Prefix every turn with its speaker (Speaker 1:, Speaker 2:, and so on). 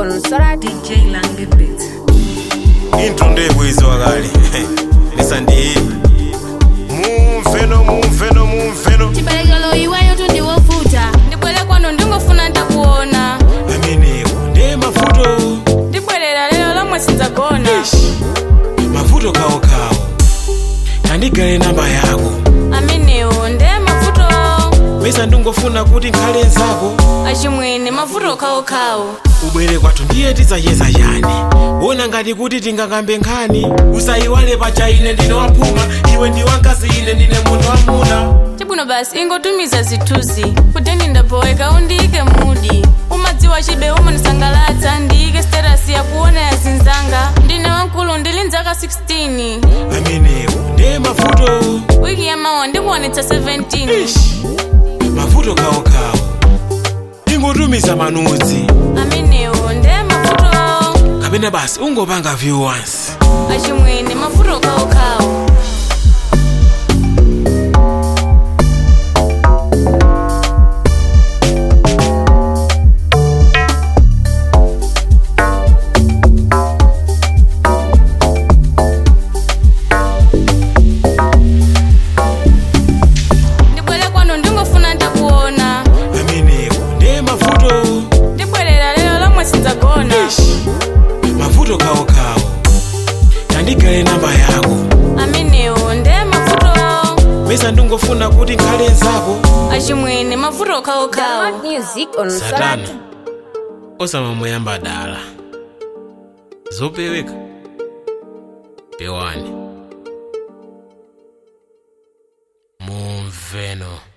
Speaker 1: on Sora DJ Lange Beat.
Speaker 2: intro ndebwizwa kale nisandiyi mumveno mumveno mumveno
Speaker 3: chibalekelo iweyo tundiwovuta ndibwere kwano ndingofuna ndakuona
Speaker 2: amenewo nde mavuto
Speaker 3: ndibwerera lero lomwe sindzagona
Speaker 2: mavuto kawokawo tandigale namba yako
Speaker 3: amenewo nde mavuto
Speaker 2: pesa ndingofuna kuti nkhale nzako
Speaker 3: achimwene mavuto okhaokhawo
Speaker 2: ubwere kwathu ndiye tidzacheza chani wona ngati kuti tingakambe nkhani usayiwale pacha ine ndine waphuma iwe ndi wankazi ine ndine munthu wamuna
Speaker 3: chabwino basi ingotumiza zithunzi kuteni ndapoweka undiyike mudi umadziwa chibe umanisangalatsa ndiyike status yakuona ya zinzanga ndine wankulu ndili nzaka 16
Speaker 2: amenewo nde mavuto
Speaker 3: wiki yamawa ndikuonetsa 17
Speaker 2: mavuto kawokawo ingotumiza manudzi
Speaker 3: amenewo nde mavuto
Speaker 2: kapena basi ungopanga view once
Speaker 3: achimwene mavuto okhaokhawo ndibwere kwano ndingofuna ndakuona
Speaker 2: amenewo nde mavuto
Speaker 3: ndibwerera lero lomwe sindzagona
Speaker 2: mavuto kawokawo tandigale namba yako
Speaker 3: amenewo nde mavuto
Speaker 2: pesa ndingofuna kuti nkhale nzako
Speaker 3: achimwene mavuto okhaokhawo
Speaker 1: Download music on Sora
Speaker 2: satana osamamuyamba dala zopeweka pewani mumveno